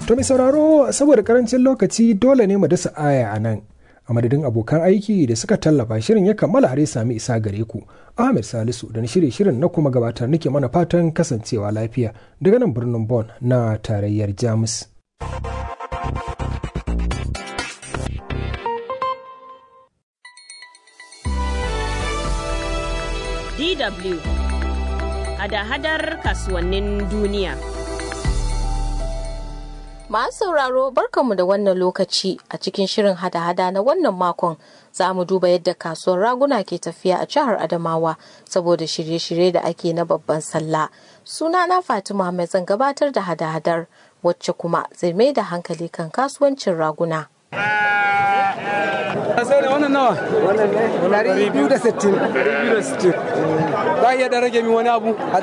To mai sauraro saboda karancin lokaci dole ne mu dasa aya a nan. A madadin abokan aiki da suka tallafa shirin ya kammala har ya sami isa gare ku. Ahmed Salisu da na shirye shirin na kuma gabatar nake mana fatan kasancewa lafiya daga nan birnin Bon na tarayyar Jamus. DW hada-hadar kasuwannin duniya. Masu sauraro barkanmu da wannan lokaci a cikin shirin hada-hada na wannan makon za mu duba yadda kasuwar raguna ke tafiya a jihar Adamawa saboda shirye-shirye da ake na babban sallah. Sunana Fatima mai zan gabatar da hada-hadar wacce kuma zai mai da hankali kan kasuwancin raguna. sai da wannan nawa Ɗari biyu da sittin. 260 za a iya da rage min wani abu a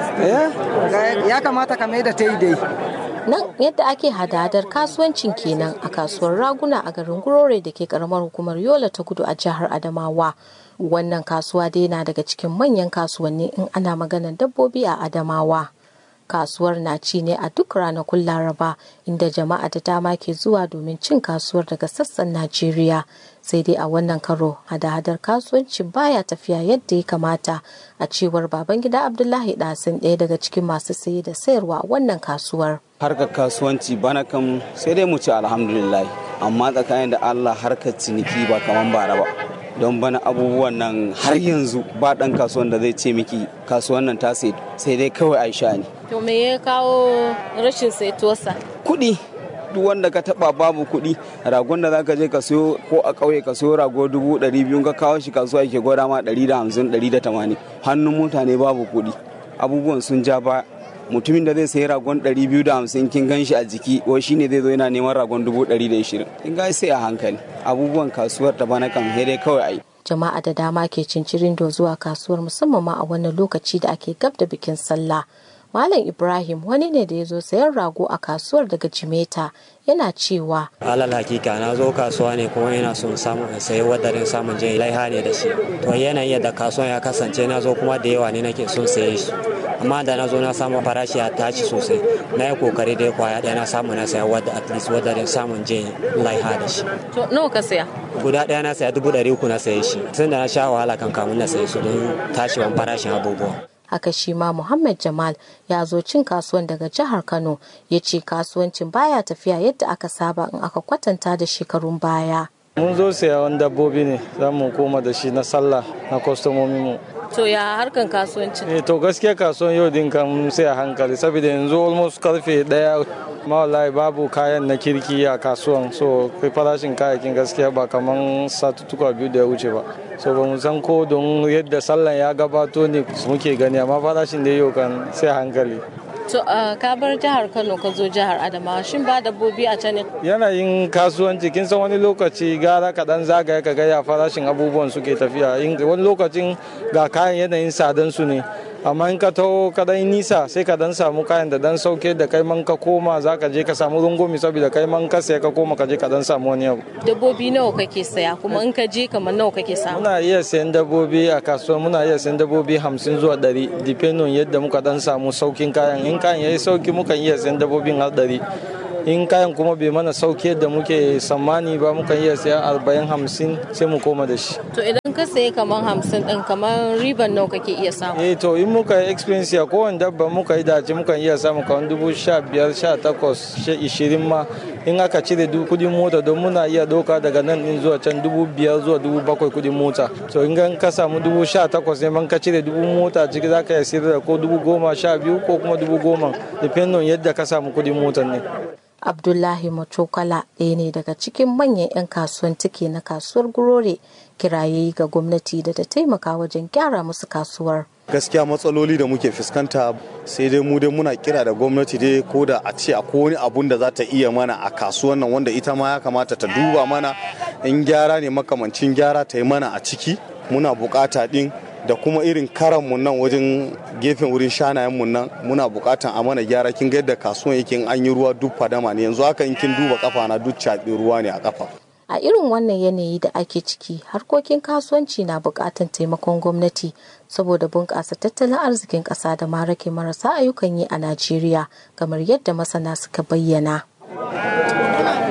260 Ya kamata ka mai da ta yi dai. Nan yadda ake hada-hadar kasuwancin kenan a kasuwar raguna a garin Gurore da ke karamar hukumar Yola ta kudu a jihar Adamawa. Wannan kasuwa dai na daga cikin manyan kasuwanni in ana maganar dabbobi a Adamawa. Kasuwar na ci ne a duk ranakun Laraba inda jama'a da dama ke zuwa domin cin kasuwar daga sassan Najeriya. Sai dai a wannan karo hada-hadar kasuwancin baya tafiya yadda ya kamata a cewar Babangida Abdullahi Dasin ɗaya daga cikin masu saye da sayarwa a wannan kasuwar. harkar kasuwanci bana kan sai dai mu ce alhamdulillah amma tsakanin da Allah harkar ciniki ba kaman bara ba don bana abubuwan nan har yanzu ba dan kasuwan da zai ce miki kasuwan nan ta sai sai dai kawai aisha ne To me ya kawo rashin saituwarsa? kuɗi duk wanda ka taba babu kuɗi ragon da zaka je ka siyo ko a ƙauye ka siyo rago dubu ɗari biyu ka kawo shi kasuwa yake gwada ma ɗari da hamsin ɗari da tamanin hannun mutane babu kuɗi abubuwan sun ja ba mutumin da zai sayi ragon 250 kin gan shi a jiki wai shine zai zo yana neman ragon 120 kin ga sai a hankali abubuwan kasuwar ta bana kan dai kawai ai Jama'a da dama ke cincirin do zuwa kasuwar musamman ma a wannan lokaci da ake gab da bikin sallah. Malam Ibrahim wani ne da ya zo sayan rago a kasuwar daga Jimeta yana cewa alal hakika na zo kasuwa ne kuma ina son samun in sayi wadarin samun jin laiha ne da shi to yanayin yadda kasuwan ya kasance na zo kuma da yawa ne nake son saye shi amma da na zo na samu farashi ya tashi sosai na yi kokari dai kwaya ɗaya na samu na saya wadda at least wadarin samun jin laiha da shi to nawa ka saya? guda ɗaya na saya dubu ɗari uku na saye shi tun da na sha wahala kan kamun na saye su don tashiwan farashin abubuwa haka shi ma Muhammad Jamal ya zo cin kasuwan daga jihar Kano ya ce kasuwancin baya tafiya yadda aka saba in aka kwatanta da shekarun baya. mun zo sayan dabbobi ne za mu koma da shi na sallah na kwastomomin mu To ya harkan kasuwancin? eh to gaskiya kasuwan yau din kan sai a hankali saboda yanzu almost karfe daya ma wallahi babu kayan na kirki a kasuwan so kai farashin kayayyakin gaskiya ba kaman satuttuka biyu da ya wuce ba so ba mu san ko don yadda sallan ya gabato ne muke gani amma farashin da yau kan sai a hankali To ka bar jihar Kano ka zo jihar Adamawa shin ba dabbobi a can ne? yanayin kasuwanci kin san wani lokaci gara kaɗan zagaya ka gaya farashin abubuwan suke tafiya In- wani lokacin ga kayan yanayin sadan su ne amma in ka taho ka dan nisa sai ka dan samu kayan da dan sauke da kai man ka koma za ka je ka samu rungumi saboda kai man ka sai ka koma ka je ka dan samu wani abu Dabbobi nawa kake saya kuma in ka je kamar nawa kake samu? muna iya sayan dabbobi a kasuwa muna iya sayan dabbobi hamsin zuwa ɗari depending yadda muka dan samu saukin kayan in kayan yayi sauki mukan iya sayan dabbobin har ɗari in kayan kuma bai mana sauki yadda muke tsammani ba mukan iya sayan arba'in hamsin sai mu koma da shi To idan ka sayi kamar hamsin ɗin kamar riban nawa kake iya samu? eh to in muka yi experience a kowane dabba muka yi dace mukan iya samu kamar dubu sha biyar sha takwas sha ishirin ma in aka cire du kudin mota don muna iya doka daga nan din zuwa can dubu biyar zuwa dubu bakwai kudin mota to in gan ka samu dubu sha takwas ne man ka cire dubu mota ciki za ka iya sayar da ko dubu goma sha biyu ko kuma dubu goma depending yadda ka samu kudin motar ne Abdullahi Machokala ɗaya ne daga cikin manyan 'yan kasuwan tike na kasuwar Gurore kiraye ga gwamnati da ta taimaka wajen gyara musu kasuwar. gaskiya matsaloli da muke fuskanta sai dai mu dai muna kira da gwamnati dai ko da a ce akwai wani abun da za ta iya mana a kasuwan nan wanda ita ma ya kamata ta duba mana in gyara ne makamancin gyara ta yi mana a ciki muna bukata din da kuma irin karanmu nan wajen gefen wurin shanayenmu nan muna bukatan a mana gyara kin ga yadda kasuwan yake in an yi ruwa duk fadama ne yanzu haka in kin duba kafa na duk caɓi ruwa ne a kafa A irin wannan yanayi da ake ciki, harkokin kasuwanci na buƙatar taimakon gwamnati saboda bunƙasa tattalin arzikin ƙasa da ma rage marasa ayyukan yi a Najeriya, kamar yadda masana suka bayyana.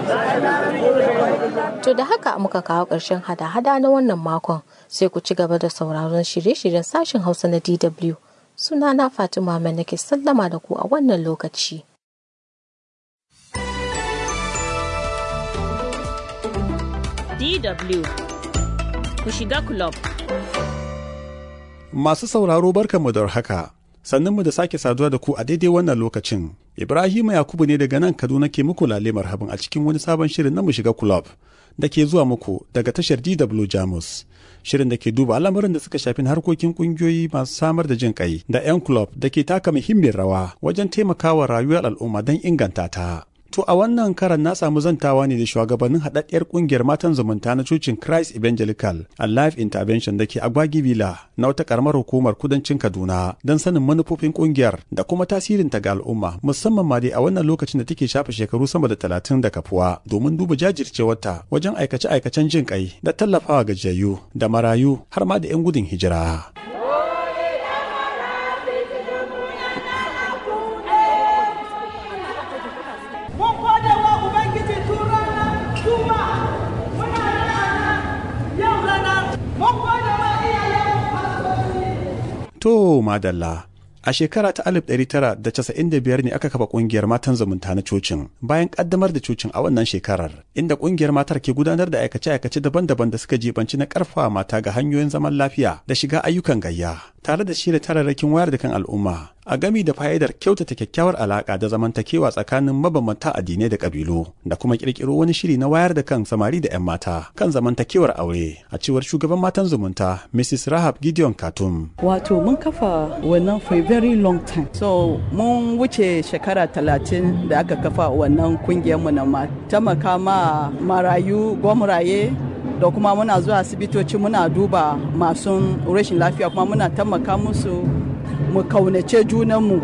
To da haka muka kawo ƙarshen hada-hada na wannan makon sai ku ci gaba da sauraron shirye-shiryen sashen Hausa na DW. Sunana Fatima mai nake sallama da ku a wannan lokaci. DW ku shiga club. Masu sauraro barkanmu da haka. Sannunmu da sake saduwa da ku a daidai wannan lokacin. Ibrahim Yakubu ne daga nan Kaduna ke muku lale marhaban a cikin wani sabon shirin na mu shiga club da ke zuwa muku daga tashar DW Jamus. Shirin da ke duba al'amuran da suka shafi harkokin kungiyoyi masu samar da jin kai da 'yan club da ke taka muhimmiyar rawa wajen taimakawa rayuwar al'umma don inganta ta. To a wannan karan na samu zantawa ne da shugabannin haɗaɗɗiyar ƙungiyar matan zumunta na cocin Christ Evangelical and Life Intervention da ke Agwagi Villa na wata ƙaramar hukumar kudancin Kaduna don sanin manufofin ƙungiyar da kuma tasirinta ga al'umma musamman ma dai a wannan lokacin da take shafe shekaru sama da talatin da kafuwa domin duba jajircewarta wajen aikace-aikacen jin ƙai da tallafawa gajiyayyu da marayu har ma da 'yan gudun hijira. To madalla. A shekara ta 1995 ne aka kafa kungiyar matan zumunta na cocin bayan kaddamar da cocin a wannan shekarar inda kungiyar matar ke gudanar da aikace-aikace daban-daban da suka jibanci na karfafa mata ga hanyoyin zaman lafiya da shiga ayyukan gayya tare da shirya tararrakin wayar da kan al'umma a gami da fa'idar kyautata kyakkyawar alaka da zamantakewa tsakanin mabambanta addinai da kabilu da kuma kirkiro wani shiri na wayar da kan samari da 'yan mata kan zamantakewar aure a cewar shugaban matan zumunta Mrs. Rahab Gideon Katum. Wato mun kafa wannan for a very long time. So mun wuce shekara talatin da aka kafa wannan kungiyarmu na ma taimaka ma marayu gwamraye da kuma muna zuwa asibitoci muna duba masu rashin lafiya kuma muna taimaka musu mu kaunace junanmu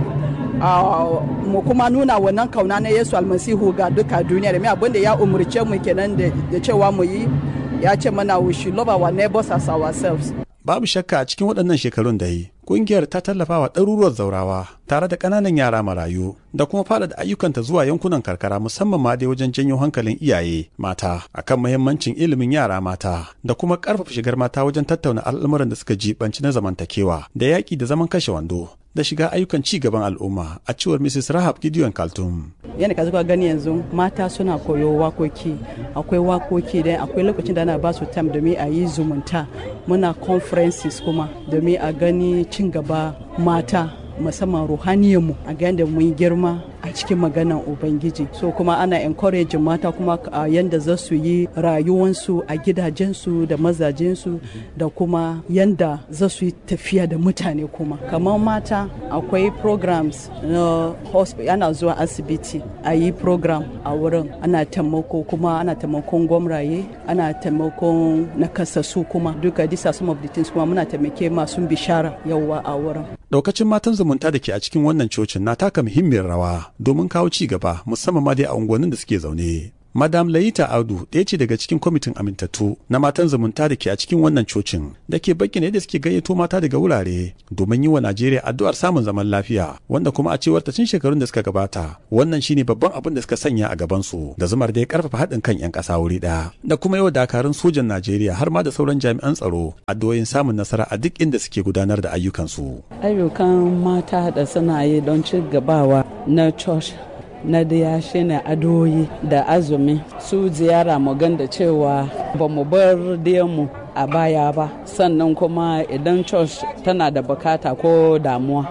mu kuma nuna wannan kauna na yesu almasihu ga duka duniya da abin da ya umurce mu kenan da cewa mu yi ya ce mana we should love our neighbors as ourselves babu shakka a cikin waɗannan shekarun da yi kungiyar ta tallafa wa ɗaruruwar zaurawa tare da ƙananan yara marayu da kuma faɗaɗa ayyukanta zuwa yankunan karkara musamman ma dai wajen janyo hankalin iyaye mata akan muhimmancin ilimin yara mata da kuma ƙarfafa shigar mata wajen tattauna al'amuran da suka jibanci na zamantakewa da yaƙi da zaman kashe wando da shiga ayyukan ci gaban al'umma a cewar Mrs. Rahab Gideon Kaltum. Yana ka zuka gani yanzu mata suna koyo wakoki akwai wakoki da akwai lokacin da ana ba su tam domin a yi zumunta muna conferences kuma domin a gani cin gaba mata musamman ruhaniyarmu a ga yadda mun girma a cikin maganan ubangiji so kuma ana encourage mata kuma a yadda za su yi rayuwansu a gidajensu da mazajensu da kuma yadda za su yi tafiya da mutane kuma kamar mata akwai programs na hospital ana zuwa asibiti a yi program a wurin ana taimako kuma ana taimakon gwamraye ana taimakon nakasassu kuma duka these some of the things kuma muna taimake masu bishara yawa a wurin daukacin matan zumunta da ke a cikin wannan cocin na taka muhimmiyar rawa domin kawo ci gaba musamman ma dai a unguwannin da suke zaune. Madam Layita Audu ɗaya ce daga cikin kwamitin amintattu na matan zumunta da ke a cikin wannan cocin da ke bayyana yadda suke gayyato mata daga wurare domin yi wa Najeriya addu'ar samun zaman lafiya wanda kuma a cewar ta tun shekarun da suka gabata wannan shine babban abin da suka sanya a gaban su da zumar da ya karfafa haɗin kan 'yan ƙasa wuri ɗaya da kuma yau dakarun sojan Najeriya har ma da sauran jami'an tsaro addu'o'in samun nasara a duk inda suke gudanar da ayyukansu. Ayyukan mata da suna yi don ci gabawa na church na daya shine adoyi da azumi su ziyara mu da cewa ba mu bar mu a baya ba sannan kuma idan church tana da bukata ko damuwa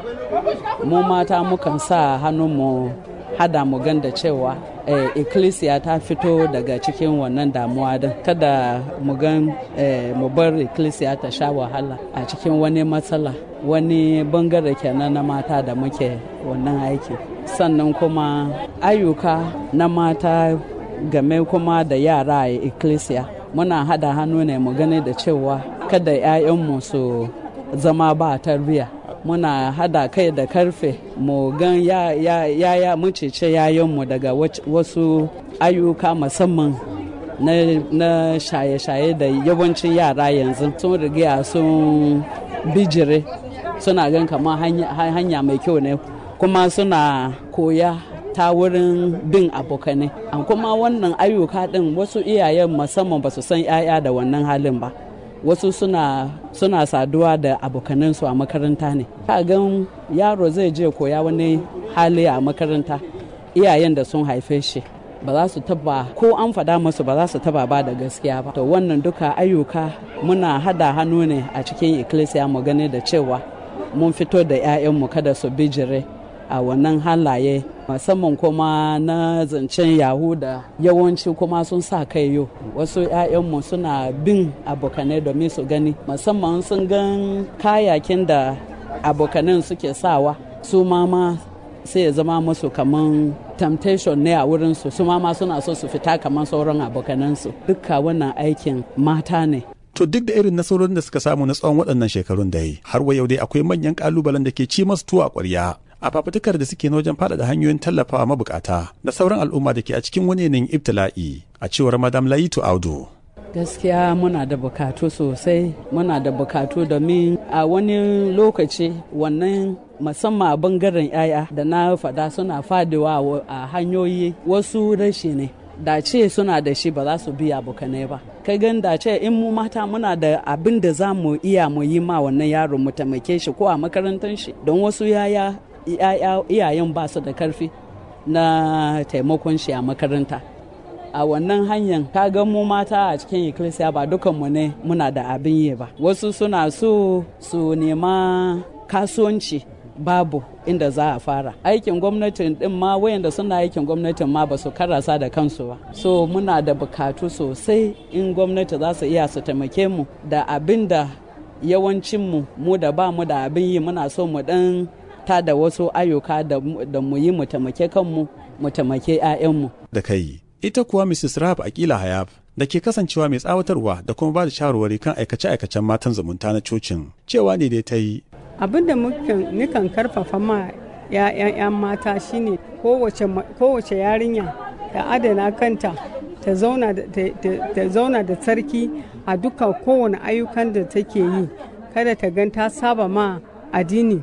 mu mata mukan sa mu hada mu da cewa eh, ecclesia ta fito daga cikin wannan damuwa din kada mu gan eh, mu bar ecclesia ta sha wahala a cikin wani matsala wani bangare kenan na mata da muke wannan aiki sannan kuma ayyuka na mata game kuma da yara a ecclesia muna hada hannu ne mu gani da cewa kada 'ya'yanmu su zama ba tarbiyya muna hada kai da karfe mu gan ya ya ya mu cece yayanmu daga wasu ayyuka musamman na shaye-shaye da yawancin yara yanzu sun riga sun bijire suna gan kamar hanya mai kyau ne kuma suna koya ta wurin bin abokanai an kuma wannan ayyuka din wasu iyayen musamman ba su san 'ya'ya da wannan halin ba wasu suna suna saduwa da abokanansu a makaranta ne gan yaro zai je koya wani hali a makaranta iyayen da sun haife shi ba za su taba ko an faɗa musu ba za su taba ba da gaskiya ba to wannan duka ayyuka muna hada hannu ne a cikin ikkilisiya mu gani da cewa mun fito da 'ya'yanmu kada su bijire a wannan halaye musamman kuma na zancen yahuda yawanci kuma sun sa kai yau wasu 'ya'yanmu suna bin abokanai domin su gani musamman sun gan kayakin da abokanan suke sawa su ma sai ya zama musu kaman temptation ne a wurinsu su ma suna so su fita kamar sauran abokanansu dukka wannan aikin mata ne To duk da irin nasarorin da suka samu na tsawon waɗannan shekarun da yi, har wa yau dai akwai manyan ƙalubalen da ke ci masu tuwa ƙwarya. A fafutukar da suke na wajen faɗaɗa hanyoyin tallafawa mabukata da sauran al'umma da ke a cikin wani yanayin ibtila'i, a cewar Madam Layitu Audu. gaskiya muna da bukatu sosai muna da bukatu domin a wani lokaci wannan musamman a bangaren yaya da na faɗa suna fadewa a hanyoyi wasu rashi ne da ce suna da shi ba za su biya abokanai ba kai gan da ce in mu mata muna da abin da za mu iya mu yi ma wannan yaro mu taimake shi ko a makarantar shi don wasu yaya iyayen ba su da karfi na taimakon shi a makaranta a wannan hanyar ka ga mu mata a cikin ikkilisiya ba dukanmu ne muna da abin yi ba wasu suna so su nema kasuwanci babu inda za a fara aikin gwamnatin din ma wayanda suna aikin gwamnatin ma ba su karasa da kansu ba so muna da bukatu sosai in gwamnati za su iya su taimake mu da abin da yawancinmu mu da ba mu da abin yi muna so mu dan ta da wasu ayyuka da mu yi mu taimake kanmu mu taimake 'ya'yanmu da kai ita kuwa Mrs. Rahab Akila Hayab da ke kasancewa mai tsawatarwa da kuma ba da shawarwari kan aikace-aikacen matan zumunta na cocin cewa ne dai ta yi. Abin da nukan karfafa ma 'ya'yan mata shine kowace yarinya ta adana kanta ta zauna da tsarki a duka kowane ayyukan da take yi kada ta gan ta saba ma addini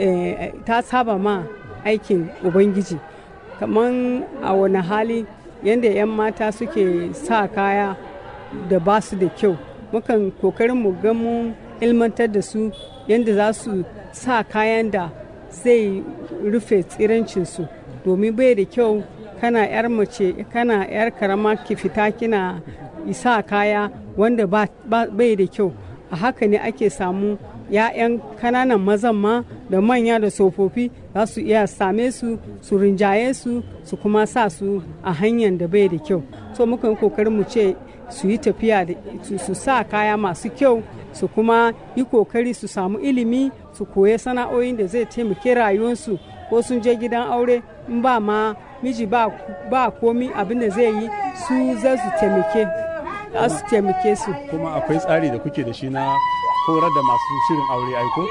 ta saba ma aikin ubangiji kamar a wani hali yadda 'yan mata suke sa kaya da ba su da kyau mukan kokarin mu ga mun ilmantar da su yadda za su sa kayan da zai rufe tsirancinsu domin bai da kyau kana 'yar mace kana 'yar karama ki fita kina isa kaya wanda bai da kyau a haka ne ake samu 'ya'yan kananan mazan ma da manya da tsofaffi za su iya same su su rinjaye su su kuma sa su a hanyar da bai da kyau so muka yi kokarin mu ce su yi tafiya da su sa kaya masu kyau su kuma yi kokari su samu ilimi su koya sana'o'in da zai taimake rayuwarsu ko sun je gidan aure in ba ma miji ba, ba komi abin da zai yi su za su taimake su taimake su kuma akwai tsari da kuke da shi na horar da masu shirin aure aiko?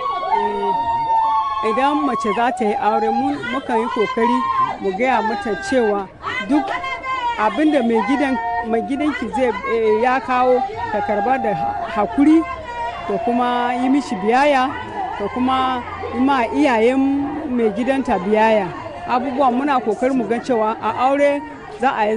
idan mace za ta yi aure mukan yi kokari mu gaya mata cewa duk abinda mai gidanki zai ya kawo ta karba da hakuri da kuma yi mishi biyaya da kuma ma iyayen mai gidanta biyaya abubuwan muna kokari mu ga cewa a aure za a yi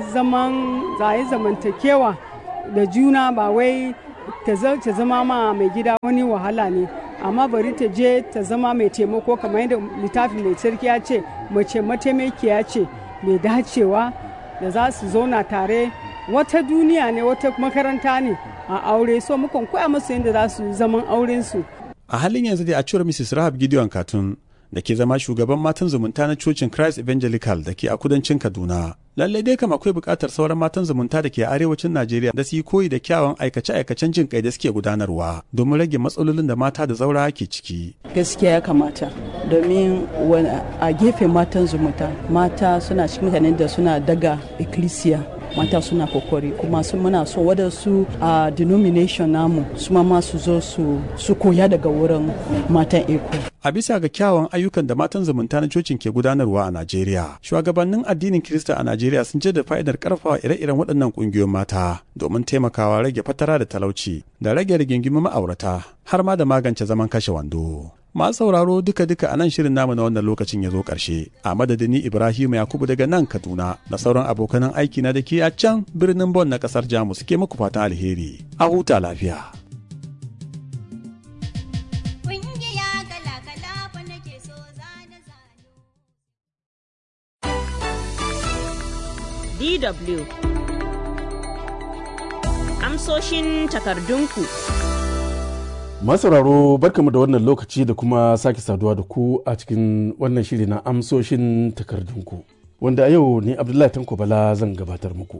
zamantakewa da juna ba wai ta zama ma mai gida wani wahala ne amma bari ta je ta zama mai taimako kamar yadda littafin mai sarki ya ce mace mataimakiya ce mai dacewa da za su zauna tare wata duniya ne wata makaranta ne a aure so mukan koya musu yadda za su zaman aurensu a halin yanzu dai a cewar mrs rahab gideon katun da ke zama shugaban matan zumunta na cocin Christ Evangelical da ke a kudancin Kaduna. Lallai dai kam akwai buƙatar sauran matan zumunta da ke a arewacin Najeriya da su yi koyi da kyawun aikace-aikacen jin kai da suke gudanarwa domin rage matsalolin da mata da zaura ke ciki. Gaskiya ya kamata domin a gefen matan zumunta mata suna cikin mutanen da suna daga ikkilisiya mata suna kokori kuma su muna so wadansu a denomination namu su ma su zo su koya daga wurin matan eko. A bisa ga kyawun ayyukan da matan zumunta na cocin ke gudanarwa a Najeriya, shugabannin addinin Kirista a Najeriya sun da fa'idar karfafa ire-iren waɗannan ƙungiyoyin mata domin taimakawa rage fatara da talauci da rage rigingimin ma'aurata har ma da magance zaman kashe wando. Masu sauraro duka-duka a nan shirin namu na wannan lokacin ya zo ƙarshe a madadin ni Ibrahim Yakubu daga nan Kaduna da sauran abokanan aiki na da ke a can birnin Bon na ƙasar Jamus ke muku fatan alheri. A huta lafiya. DW Amsoshin takardunku Masauraro barkamu da wannan lokaci da kuma sake saduwa da ku a cikin wannan shiri na amsoshin takardunku wanda a yau ne Abdullahi Tanko Bala zan gabatar muku.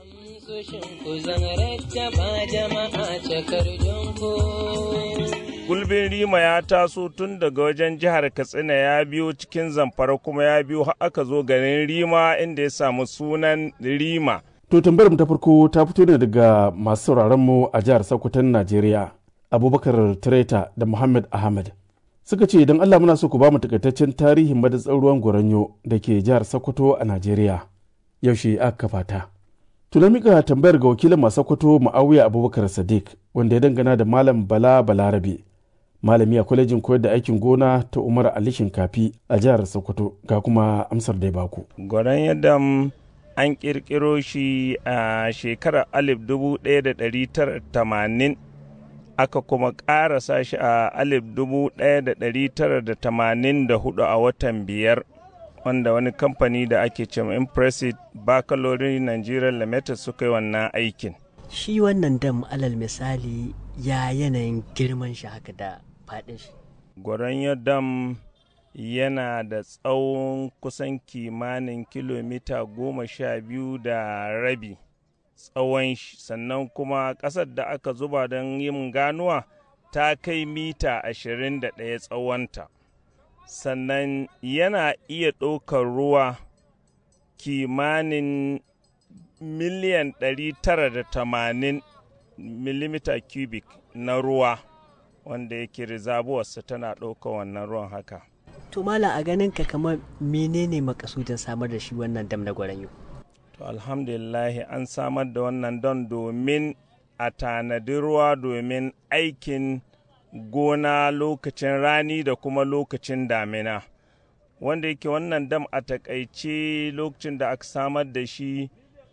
Gulbin Rima ya taso tun daga wajen jihar Katsina ya biyo cikin zamfara kuma ya biyo har aka zo garin Rima inda ya samu sunan Rima. To tambayar mu ta farko ta fito ne daga masu sauraron mu a jihar Sokoton Najeriya. Abubakar Treta da Muhammad Ahmad. Suka ce idan Allah muna so ku ba mu takaitaccen tarihin madatsar ruwan Goranyo da ke jihar Sokoto a Najeriya. Yaushe aka kafa ta. Tuna mika tambayar ga wakilin masu Sokoto Ma'awiya Abubakar Sadiq wanda ya dangana da Malam Bala Balarabe. Malami a kwalejin koyar da aikin gona ta Umar Ali Shinkafi a jihar Sokoto ga kuma amsar da ya baku. Goranyo dam an kirkiro shi a shekarar alif dubu ɗaya da ɗari tara tamanin aka kuma ƙarasa shi a alif dubu ɗaya da ɗari tara da tamanin da hudu a watan biyar wanda wani kamfani da ake ce impressive baccalaureate nigeria limited suka yi wannan aikin shi wannan dam alal misali ya yanayin girman shi haka da faɗin shi gwaranyo dam yana da tsawon kusan kimanin kilomita goma sha biyu da rabi tsawon shi sannan kuma ƙasar da aka zuba don yin ganuwa ta kai mita ashirin da ɗaya tsawonta sannan yana iya ɗaukar ruwa kimanin miliyan ɗari tara da tamanin milimita cubic na ruwa wanda yake rizabuwarsa tana ɗaukar wannan ruwan haka to mala a ganin ka kamar menene makasudin samar da shi wannan dam na gwaranyo to alhamdulillahi an samar da wannan don domin a tanadi ruwa domin aikin gona lokacin rani da kuma lokacin damina wanda yake wannan dam a takaice lokacin da aka samar da shi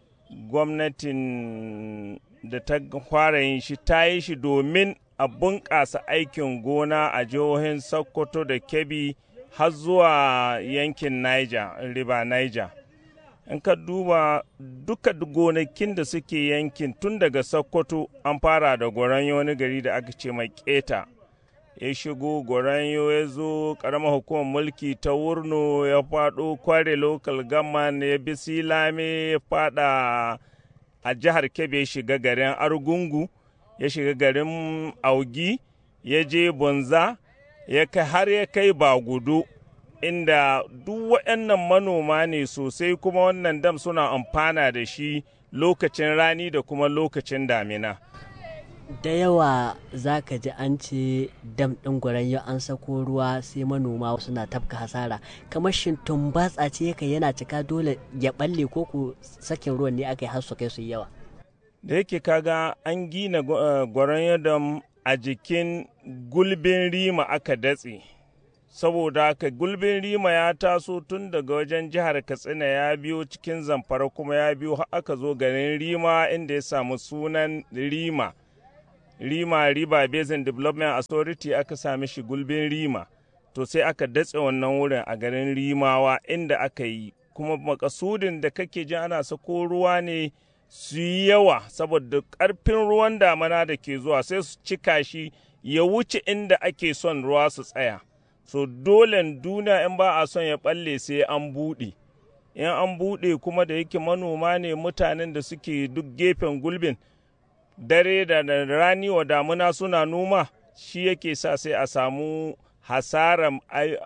gwamnatin da ta fara yin shi ta yi shi domin a bunƙasa aikin gona a jihohin sokoto da kebbi har zuwa yankin niger riba niger in ka duba duka gonakin da suke yankin tun daga sokoto an fara da goranyo wani gari da aka ce mai keta ya shigo goranyo ya zo karamar hukumar mulki ta wurno ya faɗo kware local government ya bi silame ya fada a jihar kebe ya shiga garin argungu ya shiga garin augi ya je bunza ya kai har ya kai bagudu inda duk waɗannan manoma ne sosai kuma wannan dam suna amfana da shi lokacin rani da kuma lokacin damina. da yawa za ka ji an ce dam ɗin gwaranyo an sako ruwa sai manoma suna tafka hasara kamar shin tumbatsa ce yake yana cika dole ya balle ko ku sakin ruwan ne aka yi har su kai su yawa da yake kaga an gina gwaranyo dam a jikin gulbin rima aka datse saboda haka gulbin rima ya taso tun daga wajen jihar katsina ya biyo cikin zamfara kuma ya biyo har aka zo garin rima inda ya samu sunan rima rima riba basin development authority aka sami shi gulbin rima to sai aka datse wannan wurin a garin rimawa inda aka yi kuma makasudin da kake ji ana sako ruwa ne su yi yawa saboda ƙarfin ruwan damana da ke zuwa sai su cika shi ya wuce inda ake son ruwa su tsaya so dole duniya in ba a son ya balle sai an buɗe in an buɗe kuma da yake manoma ne mutanen da suke duk gefen gulbin dare da rani wa damuna suna noma shi yake sa sai a samu hasarar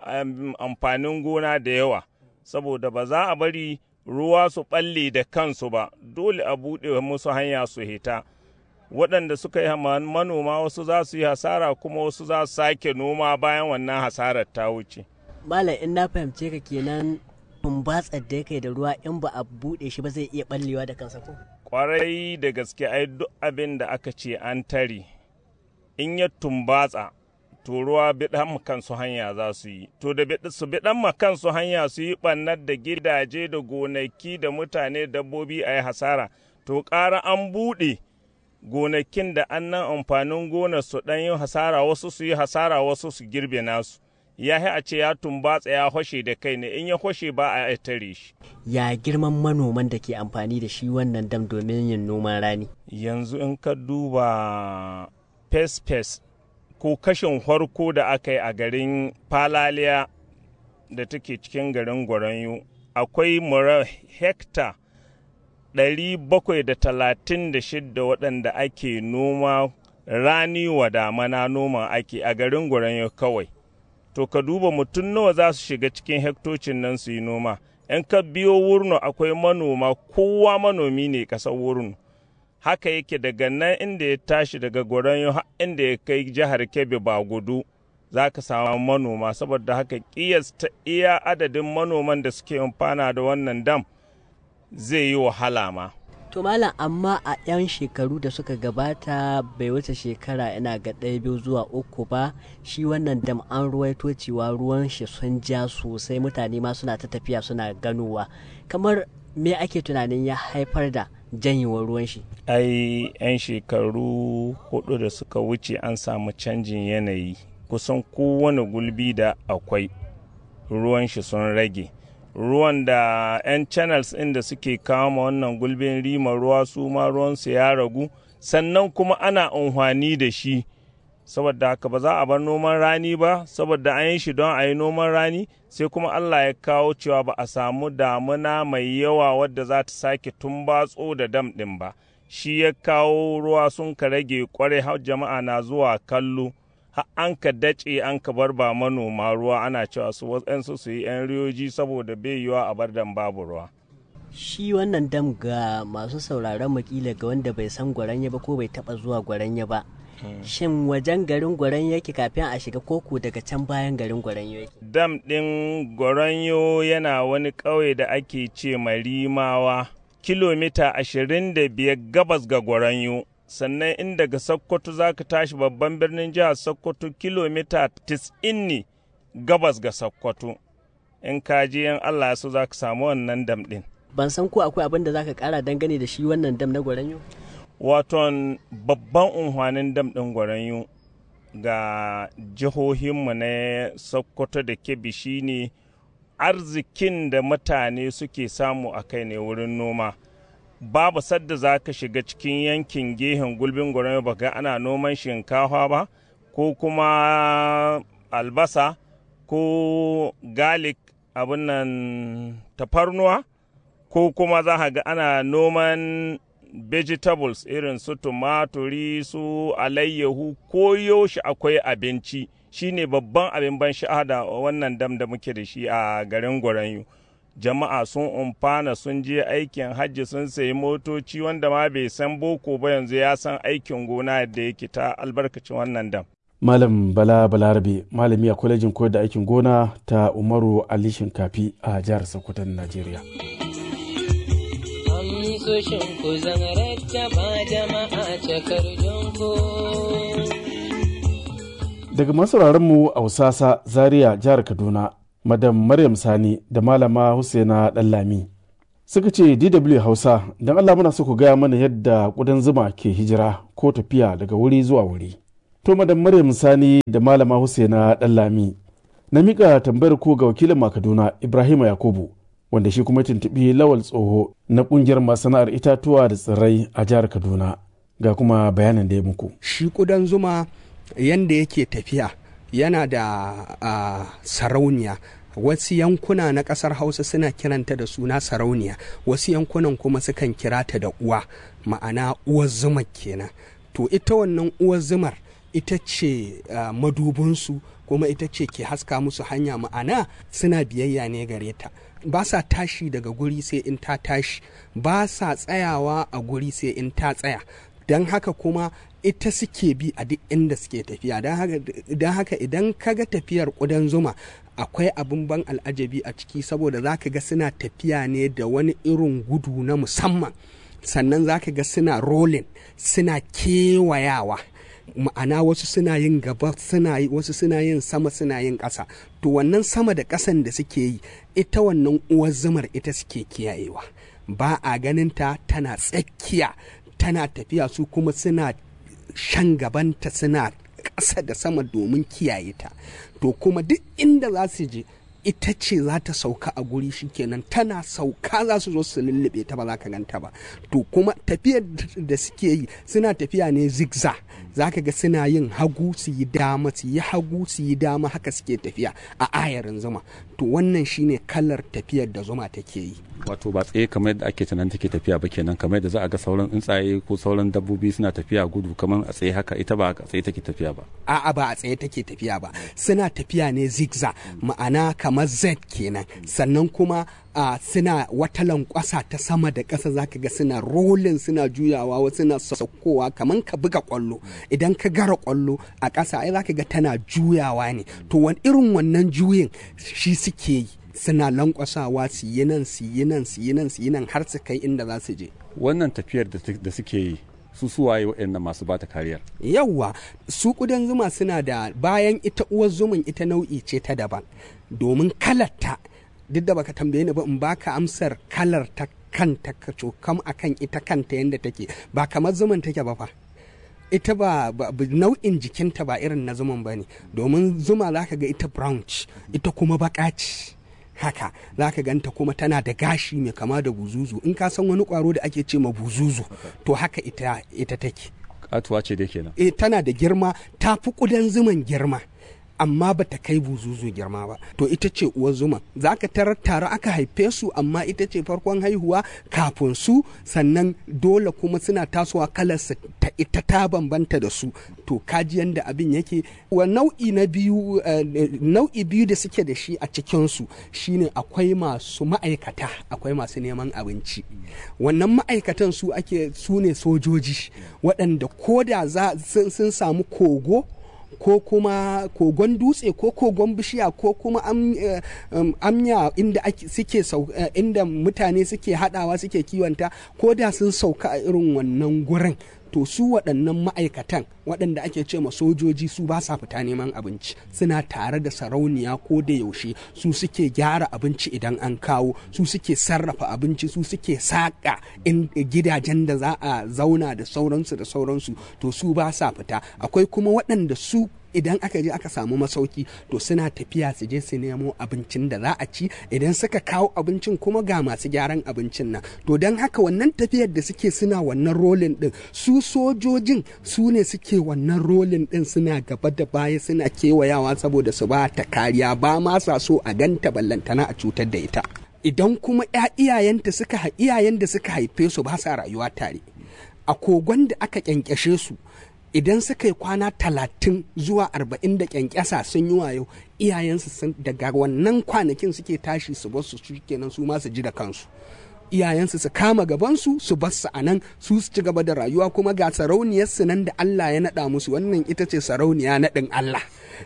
amfanin gona da yawa saboda ba za a bari ruwa su balle da kansu ba dole a buɗe musu hanya su hita waɗanda suka yi manoma wasu za su yi hasara kuma wasu za su sake noma bayan wannan hasarar ta wuce. Malam in na fahimce ka kenan tumbatsar da yake da ruwa in ba a buɗe shi ba zai iya ɓallewa da kansa ko? Kwarai da gaske ai duk abin da aka ce an tare in ya tumbatsa to ruwa biɗan kansu hanya za su yi to da su biɗan kansu hanya su yi ɓannar da gidaje da gonaki da mutane dabbobi a yi hasara to ƙara an buɗe gonakin da annan amfanin gonar su ɗan yi hasara wasu su yi hasara wasu su girbe nasu ya a ce ya tumbatsa ya hoshe da kai ne in ya hoshe ba a tare shi ya girman manoman da ke amfani da shi wannan dam domin yin noman rani yanzu in ka duba fes-fes ko kashin farko da aka yi a garin falaliya da take cikin garin gwaranyo akwai mura hekta 736 waɗanda ake noma rani wa damana noma ake a garin gwaranyo kawai to ka duba mutum nawa za su shiga cikin hektocin nan su yi noma in ka biyo wurno akwai manoma kowa manomi ne ƙasar wurno haka yake daga nan inda ya tashi daga gwaranyo inda ya kai jihar kebbi ba gudu za ka samu manoma saboda haka ƙiyasta iya adadin manoman da suke amfana da wannan dam zai yi wahala ma to malam amma a 'yan shekaru da suka gabata bai wuce shekara ina ga ɗaya biyu zuwa uku ba shi wannan dam an ruwaito cewa ruwan shi sun ja sosai mutane ma suna ta tafiya suna ganowa kamar me ake tunanin ya haifar da janyewar ruwan shi ai 'yan shekaru hudu da suka wuce an samu canjin yanayi kusan kowane gulbi da akwai ruwan shi sun rage ruwan da 'yan channels ɗin da suke kama wannan gulbin rima ruwa su ma ruwansu ya ragu sannan kuma ana amfani da shi saboda haka ba za a bar noman rani ba saboda an yi shi don a yi noman rani sai kuma allah ya kawo cewa ba a samu damuna mai yawa wadda za ta sake tumbatso da dam ɗin ba shi ya kawo ruwa sun ka rage kwarai har jama'a na zuwa kallo an ka dace an ka bar ba manoma ruwa ana cewa su waɗansu su yi 'yan riyoji saboda bai yiwa a bar dan babu ruwa. Shi wannan dam ga masu sauraron makila ga wanda bai san gwaranya ba ko bai taba zuwa gwaranya ba. Shin wajen garin gwaranyo yake kafin a shiga koko daga can bayan garin gwaranyo yake? Dam ɗin gwaranyo yana wani ƙauye da ake ce marimawa kilomita ashirin da biyar gabas ga gwaranyo. sannan in daga Sokoto za ka tashi babban birnin jihar Sokoto kilomita 90 ne gabas ga Sokoto. In ka je in Allah so za ka samu wannan dam ɗin. Ban san ko akwai abin da za ka ƙara dangane da shi wannan dam na Gwaranyo? Waton babban unhwanin dam ɗin Gwaranyo ga jihohinmu na Sokoto da Kebbi shi ne arzikin da mutane suke samu a kai ne wurin noma. babu sadda za ka shiga cikin yankin gehen gulbin gwaron ba ga ana noman shinkafa ba ko kuma albasa ko garlic abin nan tafarnuwa ko kuma za ga ana noman vegetables irin su tumaturi su alayyahu ko yaushe akwai abinci shine babban abin ban sha'ada wannan dam da muke da shi a garin gwaranyu jama'a sun umfana sun je aikin hajji sun sayi motoci wanda ma bai san boko ba yanzu ya san aikin gona yadda yake ta albarkacin wannan dam. Malam Bala Balarabe malami a kwalejin koyar da aikin gona ta Umaru Ali Shinkafi a jihar Sokoto Najeriya. Amsoshin ku zan ba jama'a Daga masu mu a Usasa Zaria jihar Kaduna madam maryam sani da malama husaina ɗanlami suka ce dw hausa don allah muna so ku gaya mana yadda ƙudan zuma ke hijira ko tafiya daga wuri zuwa wuri to madam maryam sani da malama husaina ɗanlami na miƙa tambayar ko ga wakilin makaduna ibrahim yakubu wanda shi kuma tuntuɓi lawal tsoho na ƙungiyar masana'ar itatuwa da tsirrai a jihar kaduna ga kuma bayanin da ya muku shi ƙudan zuma yanda yake tafiya yana da uh, sarauniya wasu yankuna na ƙasar hausa suna kiranta da suna sarauniya wasu yankunan kuma sukan kira ta da uwa ma'ana uwar zuma kenan to ita wannan uwar zumar ita ce uh, madubinsu kuma ita ce ke haska musu hanya ma'ana suna biyayya ne gare ta ba sa tashi daga guri sai in ta tashi ba sa tsayawa a guri sai in ta tsaya don haka kuma ita suke bi a duk inda suke tafiya don haka idan ka ga tafiyar ƙudan zuma akwai abin ban al'ajabi a ciki saboda za ka ga suna tafiya ne da wani irin gudu na musamman sannan za ka ga suna rolling suna kewayawa ma'ana wasu suna yin gaba suna yi wasu suna yin sama suna yin ƙasa to wannan sama da ƙasan da suke yi ita wannan uwar zumar ita suke kiyayewa ba a ganin ta tana tsakiya tana tafiya su kuma suna shan gabanta suna ƙasa da sama domin kiyaye ta to kuma duk inda za su je ita ce za ta sauka a guri shikenan tana sauka za su zo su lullube ta ba za ka ganta ba to kuma tafiyar da suke yi suna tafiya ne zigza za ka ga suna yin hagu su yi dama su yi hagu su yi dama haka suke tafiya a ayarin zuma to wannan shine kalar tafiyar da zuma take yi wato ba tsaye kamar yadda ake tunanin take tafiya ba kenan kamar yadda za a ga sauran tsuntsaye ko sauran dabbobi suna tafiya gudu kamar a tsaye haka ita ba a tsaye take tafiya ba a'a ba a tsaye take tafiya ba suna tafiya ne zigza ma'ana kamar z kenan sannan kuma a suna wata lankwasa ta sama da ƙasa zaka ga suna rolin suna juyawa wasu suna saukowa kamar ka buga kwallo idan ka gara kwallo a ƙasa ai zaka ga tana juyawa ne to wani irin wannan juyin shi suke yi suna lankwasawa su yi nan su yi nan su yi nan su yi nan har su kai inda za su je wannan tafiyar da suke yi su suwaye waɗannan masu bata kariyar yawwa su kudan zuma suna da bayan ita uwar zuman ita nau'i ce ta daban domin kalarta duk da baka tambaye ni ba in baka amsar kalar ta kanta ka cokam akan ita kanta yadda take ba kamar zuman take ba fa ita ba, ba, nau'in jikinta ba irin na zuman ba ne domin zuma za ka ga ita brown ita kuma baka ce haka za ka ganta kuma tana da gashi mai kama da buzuzu in ka san wani kwaro da ake ce ma buzuzu to haka ita, ita take katuwa ce dai kenan e, tana da girma ta fi kudan zuman girma amma ba ta kai buzuzu girma ba to ita ce uwar zuma za ka tarar tare aka haife su amma ita ce farkon haihuwa kafin su sannan dole kuma suna tasowa kalarsa ta ita ta bambanta da su to kaji yanda abin yake wa nau'i na biyu nau'i biyu da suke da shi a cikinsu shine akwai masu ma'aikata akwai masu neman abinci wannan ma'aikatan su ake su ne sojoji waɗanda ko da sun samu kogo ko kuma kogon dutse ko kogon bishiya ko kuma amya inda suke inda mutane suke hadawa suke kiwonta ko da sun sauka a irin wannan gurin to su waɗannan ma'aikatan waɗanda ake ce ma sojoji su ba sa fita neman abinci suna tare da sarauniya ko da yaushe su suke gyara abinci idan an kawo su suke sarrafa abinci su suke saƙa gidajen da za a zauna da sauransu da sauransu to su ba sa fita akwai kuma waɗanda su idan aka je aka samu masauki to suna tafiya su je su nemo abincin da za a ci idan suka kawo abincin kuma ga masu gyaran abincin nan to don haka wannan tafiyar da suke suna wannan rolin din su sojojin su ne suke wannan rolin din suna gaba da baya suna kewayawa saboda su ba ta kariya ba ma sa so a ganta ballantana a cutar da ita idan kuma iyayenta suka iyayen da suka haife su ba sa rayuwa tare a kogon da aka kyankyashe su idan suka yi kwana talatin zuwa arba'in da kyankyasa sun yi wayo iyayensu sun daga wannan kwanakin suke tashi su bar su kenan su ma su ji da kansu iyayensu su kama gabansu su bar su a nan su su ci gaba da rayuwa kuma ga sarauniyarsu nan da Allah ya naɗa musu wannan ita ce sarauniya naɗin Allah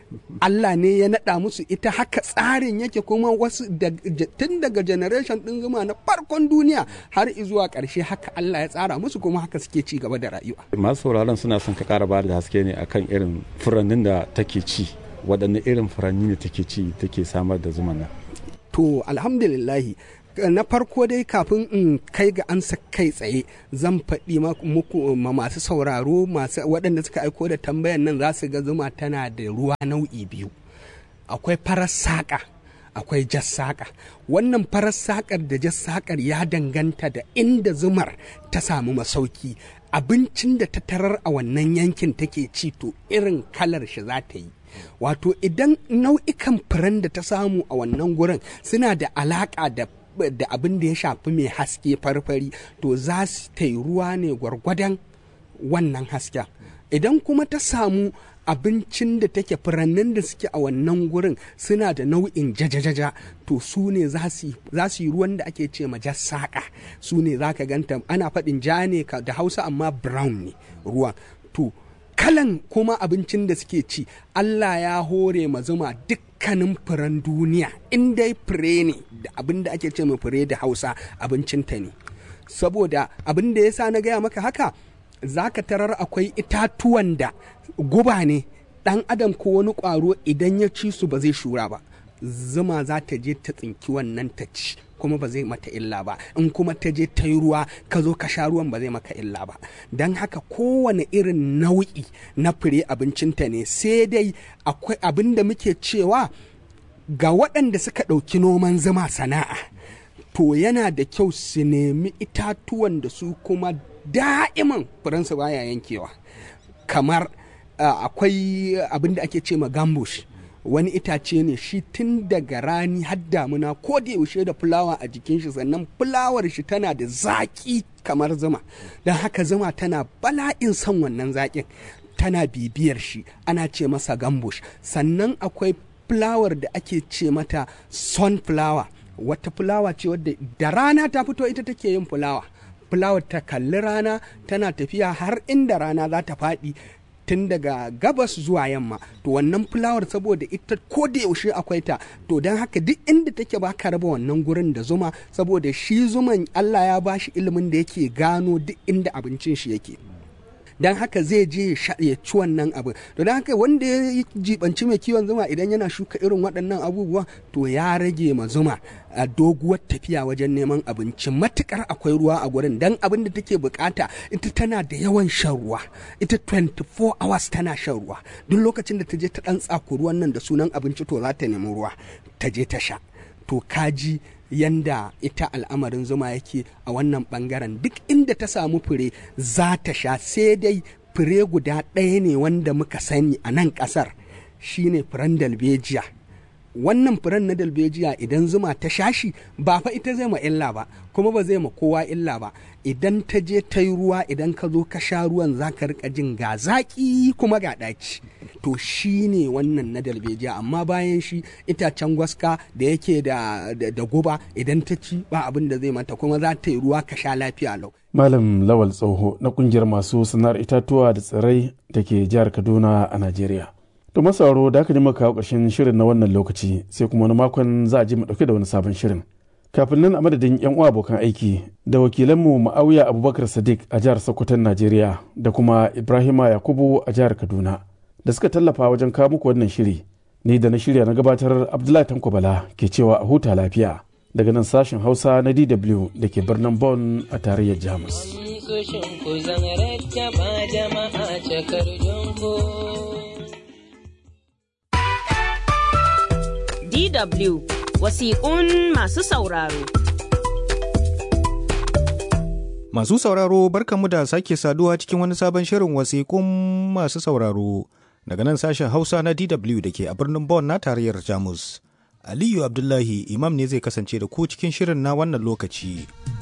Allah ne ya naɗa musu ita haka tsarin yake kuma wasu tun daga generation ɗin zuma na farkon duniya har zuwa ƙarshe haka Allah ya tsara musu kuma haka suke ci gaba da rayuwa. Masu sauraron suna son ka ƙara bayar da haske ne akan irin furannin da take ci waɗanne irin furanni ne take ci take samar da zuma nan. To alhamdulillahi na farko dai kafin in kai ga ansa kai tsaye zan faɗi muku ma masu sauraro masu waɗanda suka aiko da tambayan nan za su ga zuma tana da ruwa nau'i biyu akwai farar saƙa akwai jas saƙa wannan farar saƙar da jas saƙar ya danganta da inda zumar ta samu masauki abincin da ta tarar a wannan yankin take ci to irin kalar shi za ta yi wato idan nau'ikan furen da ta samu a wannan gurin suna da alaƙa da da abin da ya shafi mai haske farfari to za su ta yi ruwa ne gwargwadon wannan hasken idan kuma ta samu abincin da take furannin da suke a wannan gurin suna da nau'in jajajaja to su ne za su yi ruwan da ake ce jas saƙa su ne za ka ganta ana faɗin ja ne da hausa amma brown ne ruwan to kalan kuma abincin da suke ci Allah ya hore ma zuma dukkanin furen duniya in dai fure ne da abin da ake ce ma fure da hausa abincinta ne saboda abin da ya sa na gaya maka haka za ka tarar akwai itatuwan da guba ne ɗan adam ko wani ƙwaro idan ya ci su ba zai shura ba zuma za ta je ta tsinki wannan ta ci kuma ba zai mata illa ba in kuma ta je ta yi ruwa ka zo ka sha ruwan ba zai maka illa ba don haka kowane irin nau'i na fure abincinta ne sai dai akwai abin da muke cewa ga waɗanda suka ɗauki noman zuma sana'a to yana da kyau su nemi itatuwan da su kuma da'iman furansu baya yankewa kamar uh, akwai abin da ake ce ma gambush wani itace ne shi tun daga rani har damuna ko da yaushe da fulawa a jikin shi sannan fulawar shi tana da zaƙi kamar zuma don haka zuma tana bala'in son wannan zaƙin tana bibiyar shi ana ce masa gambush sannan akwai fulawar da ake ce mata sunflower wata fulawa ce wadda da rana ta fito ita take yin fulawa fulawar ta kalli rana tana tafiya har inda rana za ta faɗi tun daga gabas zuwa yamma to wannan fulawar saboda ita ko da yaushe akwai ta to don haka duk inda take ba ka raba wannan gurin da zuma saboda shi zuman Allah ya bashi ilimin da yake gano duk inda abincin shi yake don haka zai je ya ci wannan abin to don haka wanda ya jibanci mai kiwon zuma idan yana shuka irin waɗannan abubuwa to ya rage ma zuma a doguwar tafiya wajen neman abinci matukar akwai ruwa a gurin don abin da take bukata ita tana da yawan shan ruwa ita 24 hours tana shan ruwa duk lokacin da ta je ta ɗan tsaku ruwan nan da sunan abinci to za ta nemi ruwa ta je ta sha to kaji yanda ita al'amarin zuma yake a wannan bangaren duk inda ta samu fure za ta sha sai dai fure guda ɗaya ne wanda muka sani a nan ƙasar shine furen dalbejiya wannan furen na dalbejiya idan zuma ta sha shi ba fa ita zai ma illa ba kuma ba zai ma kowa illa ba idan ta je ta yi ruwa idan ka zo ka sha ruwan za ka rika jin ga zaƙi kuma ga ɗaci to shi ne wannan na dalbejiya amma bayan shi itacen gwaska da yake da, da, guba idan ta ci ba abin da zai mata kuma za ta yi ruwa ka sha lafiya lau malam lawal tsoho na kungiyar masu sana'ar itatuwa da tsirrai da ke jihar kaduna a najeriya to masauro da aka nima kawo ƙarshen shirin na wannan lokaci sai kuma wani makon za a ji mu ɗauke da wani sabon shirin kafin nan a madadin yan uwa abokan aiki da wakilanmu ma'auya abubakar sadiq a jihar sokoton najeriya da kuma ibrahima yakubu a jihar kaduna da suka tallafa wajen kawo muku wannan shiri ni da na shirya na gabatar abdullahi tanko bala ke cewa a huta lafiya daga nan sashen hausa na dw da ke birnin Bon a tarayyar jamus DW wasiƙun masu sauraro. Masu sauraro barkanmu da sake saduwa cikin wani sabon shirin wasiƙun masu sauraro daga nan sashen Hausa na DW da ke a birnin Bonn na tarayyar Jamus. Aliyu Abdullahi imam ne zai kasance da ku cikin shirin na wannan lokaci.